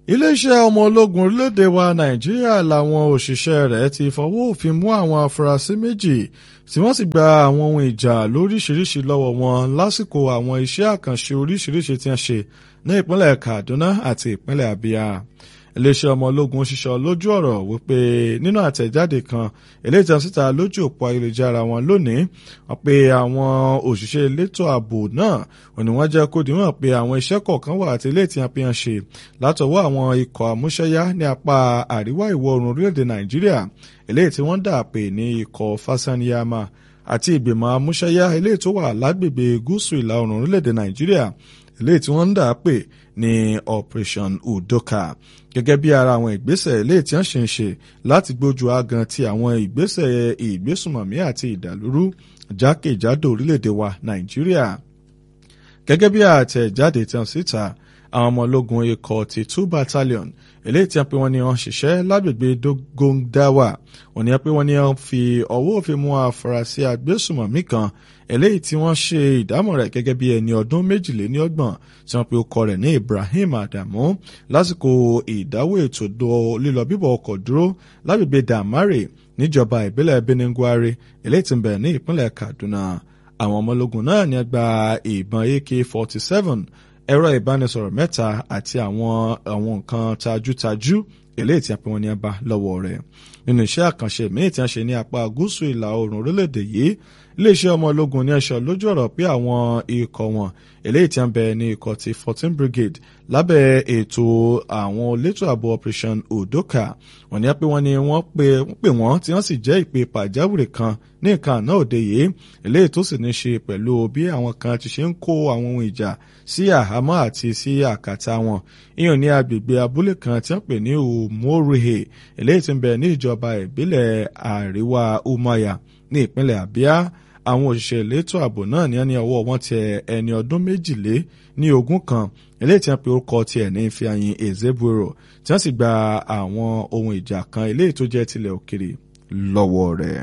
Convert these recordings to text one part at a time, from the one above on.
iléeṣẹ́ ọmọ ológun orílẹ̀-èdè wa nàìjíríà làwọn òṣìṣẹ́ rẹ̀ ti fọwọ́ òfin mú àwọn afurasí méjì tí wọ́n sì gba àwọn ohun ìjà lóríṣiríṣi lọ́wọ́ wọn lásìkò àwọn iṣẹ́ àkànṣe oríṣiríṣi tí wọ́n ṣe ní ìpínlẹ̀ kaduna àti ìpínlẹ̀ abia iléeṣẹ́ ọmọ ológun ṣiṣọ́ lójú ọ̀rọ̀ wípé nínú àtẹ̀jáde kan eléyìí tí wọ́n síta lójú òpó ayélujára wọn lónìí wọ́n pe àwọn òṣìṣẹ́ elétò ààbò náà wọ́n ní wọ́n jẹ́ kó dìímọ̀ pé àwọn iṣẹ́ kọ̀ọ̀kan wà àti eléyìí tí wọ́n fi hàn ṣe látọwọ́ àwọn ikọ̀ àmúṣẹ́yá ní apá àríwá ìwọ̀ oòrùn orílẹ̀-èdè nàìjíríà eléyìí tí wọ́n dà pé ní ikọ̀ fasaniyama àti ìgbìmọ̀ àmúṣẹ́yá eléyìí tó wà lágbègbè gúúsù ìlà oòrùn orílẹ̀-èdè nàìjíríà eléyìí tí wọ́n ń dà pé ní operation udoka gẹ́gẹ́ bí ara àwọn ìgbésẹ̀ eléyìí tí wọ́n ṣe ń ṣe láti gbójú agan ti àwọn ìgbésẹ̀ ìgbésùmọ̀mí àti ìdàlúrú jákèjádò orílẹ̀-èdè wa nàìjíríà gẹ́gẹ́ bí àtẹ̀jáde tí wọ́n síta àwọn ọmọ ológun ikọ̀ ti two battalion eléyìí tí wọ́n pe wọ́n ní wọ́n ṣiṣẹ́ lágbègbè dogondawa wọ́n ní wọ́n pe wọ́n ní wọ́n fi ọwọ́ òfin mú afurasí agbésùmọ̀mí kan eléyìí tí wọ́n ṣe ìdámọ̀ rẹ̀ gẹ́gẹ́ bí ẹni ọdún méjìléníọgbọ̀n tí wọ́n pe ọkọ rẹ̀ ní ibrahim adamu lásìkò ìdáwó ètò lílọ bíbọ̀ ọkọ̀ dúró lágbègbè damare níjọba ìbílẹ̀ beningwari eléyìí tí ń bẹ ní ìpínlẹ̀ kaduna àwọn ọmọ ológun náà ní gba ìbọn ak forty seven ẹ̀rọ ìbánisọ̀rọ̀ mẹ́ta àti àwọn àwọn nǹkan tajútajú eléyìí tí a pè wọ́n ní ẹba lọ́wọ́ rẹ̀ nínú iṣẹ́ àkànṣe míì tí a ṣe ní apá gúúsù ìlà oòrùn orílẹ̀-èdè yìí iléeṣẹ́ ọmọ ológun ní ẹ̀ṣọ́ lójú ọ̀rọ̀ pé àwọn ikọ̀ wọn eléyìí tí a ń bẹ ní ikọ̀ ti fourteen brigade lábẹ́ ètò àwọn elétò ààbò operation odoka wọ́n ní pé wọ́n ní wọ́n pè wọ́n tí wọ́n sì jẹ́ ìpè pàjáwìrì kan ní nǹkan àná òde yìí eléyìí tó sì ní ṣe pẹ̀lú bí àwọn kan ti ṣe ń kó àwọn ohun ìjà sí àhámọ́ àti sí àkàtà wọn ìyẹn ní agbègbè abúlé kan tí wọ́n pè ní umoruhe eléyìí tí ń bẹ ní ìjọba ìbílẹ̀ àríwá umaya ní ìpínlẹ̀ abia àwọn òṣìṣẹ́ elétò ààbò náà ní ẹni ọwọ́ wọn tẹ ẹni ọdún méjìlé ní ogún kan eléyìí tí wọ́n pe orúkọ tiẹ̀ ní Ifeanyi Ezeburo tí wọ́n sì gba àwọn ohun ìjà kan eléyìí tó jẹ́ tilẹ̀ òkèrè lọ́wọ́ rẹ̀.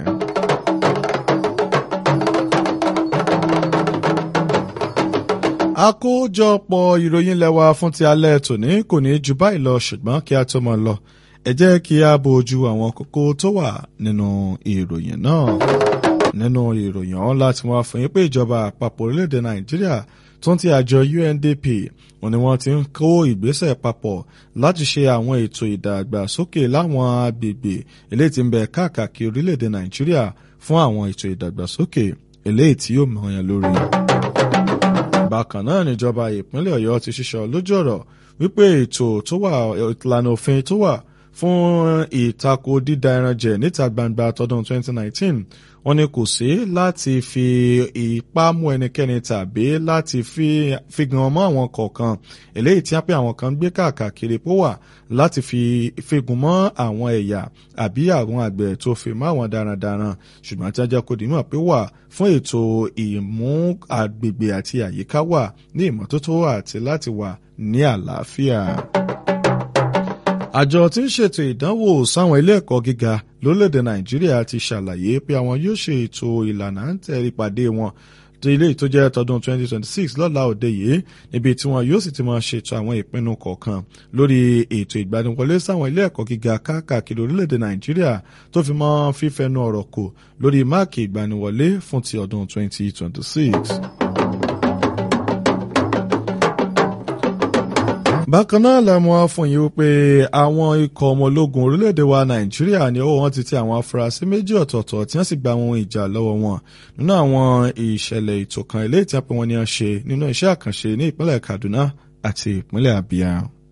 àkójọpọ̀ ìròyìn lẹ́wà fún ti alẹ́ tòní kò ní ju báyìí lọ ṣùgbọ́n kí a tó máa lọ ẹ jẹ́ kí a bójú àwọn kókó tó wà nínú ìròyìn náà nínú ìròyìn ọ̀hún láti wá fún yín pé ìjọba àpapọ̀ orílẹ̀-èdè nàìjíríà tó ń ti àjọ UNDP wọn ni wọ́n ti ń kó ìgbésẹ̀ papọ̀ láti ṣe àwọn ètò ìdàgbàsókè láwọn agbègbè eléyìí tí ń bẹ káàkiri orílẹ̀-èdè nàìjíríà fún àwọn ètò ìdàgbàsókè eléyìí tí yóò mọ̀ọ́yàn lórí. bákan náà níjọba ìpínlẹ̀ ọ̀yọ́ ti ṣiṣọ́ lójú ọ̀rọ̀ wípé ètò tó wà ìlànà òfin tó wà fún ìtako dídá ẹran jẹ níta gbangba tọdún 2019 wọ́n ní kò sí láti fi ipá mú ẹnikẹ́ni tàbí láti fi gan mọ́ àwọn kọ̀ọ̀kan eléyìí tí wọ́n pé àwọn kan gbé káàkiri pó wà láti fi figun mọ́ àwọn ẹ̀yà àbí àwọn àgbẹ̀ tó fi mọ́ àwọn darandaran ṣùgbọ́n tí wọ́n jẹ́ kó dìímọ̀ pé wà fún ètò ìmú agbègbè àti àyíká wà ní ìmọ́tótó àti láti wà ní àlàáfíà àjọ tí ń ṣètò ìdánwò sáwọn ilé ẹ̀kọ́ gíga lórílẹ̀‐èdè nàìjíríà ti ṣàlàyé pé àwọn yóò ṣe ètò ìlànà ń tẹ̀ ìpàdé wọn tó ilé tó jẹ́ tọdún 2026 lọ́la òde yìí níbi tí wọn yóò sì ti máa ṣètò àwọn ìpinnu kọ̀ọ̀kan lórí ètò ìgbaniwọlé sáwọn ilé ẹ̀kọ́ gíga káàkiri orílẹ̀‐èdè nàìjíríà tó fi mọ́ fífẹnu ọ̀rọ̀ kò lórí máàkì ìgbaniwọlé fún ti ọdún 2026. bákan náà lẹ́mu afọyín wípé àwọn ikọ̀ ọmọ ológun orílẹ̀-èdè wa nàìjíríà ní ọwọ́ wọn ti tẹ àwọn afurasí méjì ọ̀tọ̀ọ̀tọ̀ tí wọ́n sì gba àwọn ìjà lọ́wọ́ wọn nínú àwọn ìṣẹ̀lẹ̀ ètò kan ilé tí wọ́n pe wọ́n ní wọ́n ṣe nínú iṣẹ́ àkànṣe ní ìpínlẹ̀ kaduna àti ìpínlẹ̀ abia.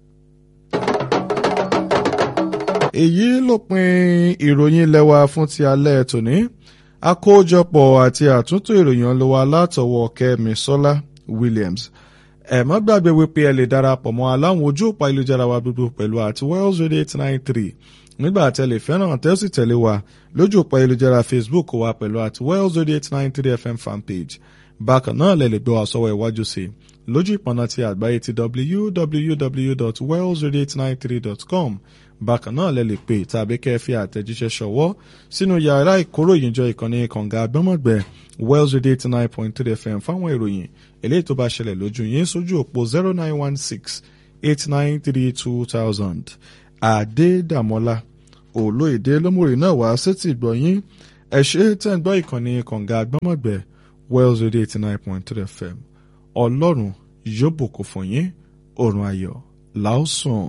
èyí ló pin ìròyìn lẹ́wà fún ti alẹ́ tòní àkójọpọ̀ àti àtúntò ìròyìn ọlọ́wà látọwọ́ kẹ́mi sọ́lá williams ẹ má gbàgbé wípé ẹ lè darapọ̀ mọ́ aláwọn ojú òpá ìlújára wa gbogbo pẹ̀lú àti wells radio eight nine three nígbà tí ẹ lè fẹ́ràn tẹ́ sì tẹ̀lé wa lójú òpá ìlújára facebook wa pẹ̀lú àti wells radio eight nine three fm fanpage bákan náà lẹ lè gbọ́ àsọwọ́ iwájú sí lójú ìpọ̀nà ti àgbáyé ti www.wells radio893.com bákan náà lẹ lè pè tàbí kẹ́ ẹ fi àtẹ̀jíṣẹ́ ṣọwọ́ sínú yàrá ìkóròyìnjọ ìkànnì kànga àgbọ́mọ̀gbẹ́ wells radio eighty nine point three fm fáwọn ìròyìn eléyìí tó bá ṣẹlẹ̀ lójú yín sójú òpó zero nine one six eight nine three two thousand Adédàmọ́lá olóyèdè lómòrè náà wá sétí ìgbọ̀nyín ẹ ṣe tẹ́ ń gbọ́ ìkànnì kànga agbọ́mọ̀gbẹ́ Wells Radio eighty nine point three FM ọlọ́run yóò bùkún fún yín òrùn ayọ̀ làásùn.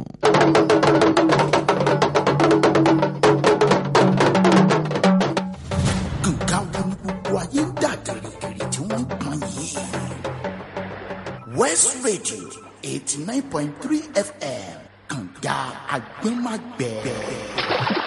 nǹkan wo ni gbogbo ayé ń dà gìrìgìrì tí wọ́n ń pọn yìí. West Radio eighty nine point three FM kànga agbẹ́magbẹ́.